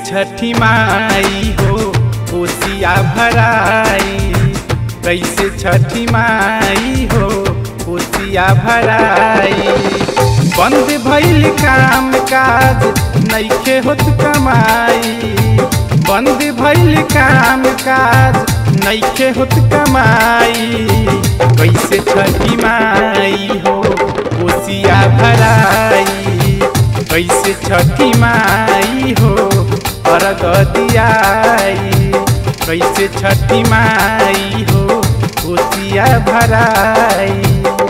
छठी माई हो कोसिया भराई कैसे छठी माई हो कोसिया भराई बंद भइल काम काज नइखे होत कमाई बंद भइल काम काज नइखे होत कमाई कैसे छठी माई हो कोसिया भराई कैसे छठी माई हो अर्घ दियाई कैसे छठी माई हो कोसिया भराई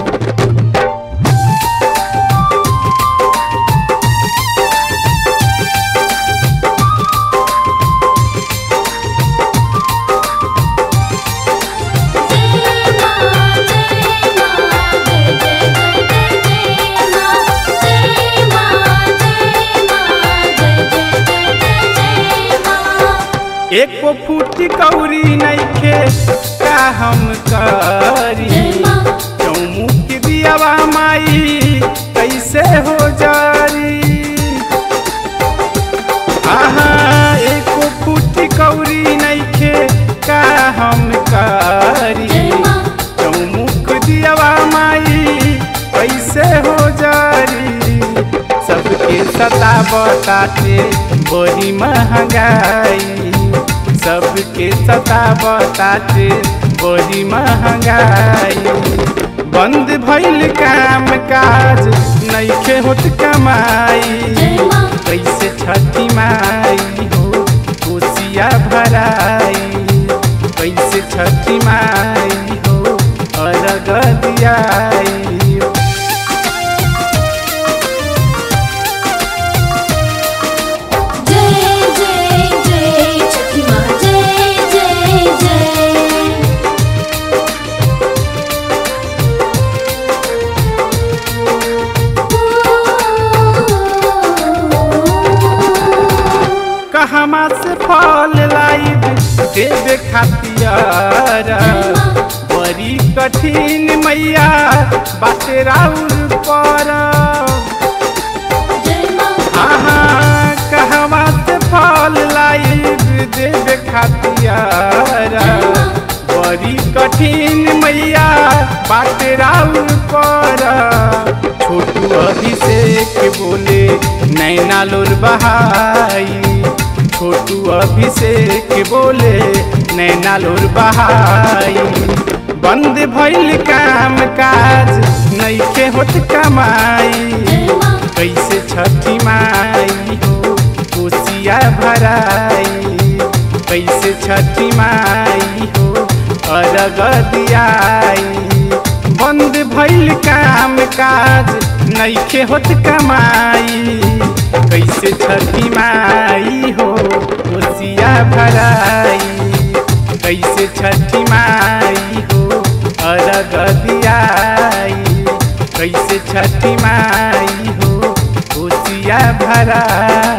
एको फूटी कौरी नइखे का हम करी चौमुख दियावा माई कैसे हो जारी आहा एको फूटी कौरी नइखे का हम करी चौमुख दियावा माई कैसे हो जारी सबके सतावताते बड़ी महंगाई सबके सतावताते बड़ी महंगाई बंद भइल काम काज नइखे होत कमाई कैसे छठी माई हो कोसिया भराई कैसे छठी माई हो अर्घ दियाई जय जय जय छठी माँ जय जय जय कहमा से फल लाइब देवे खातिर बड़ी कठिन मैया बाटे राउर पर जय माँ आहा कहमा से फल लाइब देवे खातिर बड़ी कठिन मैया बाटे राउर पर छोटू अभिषेक बोले नैना लोर बहाई छोटू अभिषेक बोले नैना लोर बहाई बंद भइल काम काज नइखे होत कमाई जय माँ कैसे छठी माई हो कोसिया भराई कैसे छठी माई हो अर्घ दियाई बंद भइल काम काज नइखे होत कमाई कैसे छठी माई हो कोसिया भराई कैसे छठी माई हो अर्घ दियाई कैसे छठी माई हो कोसिया भराई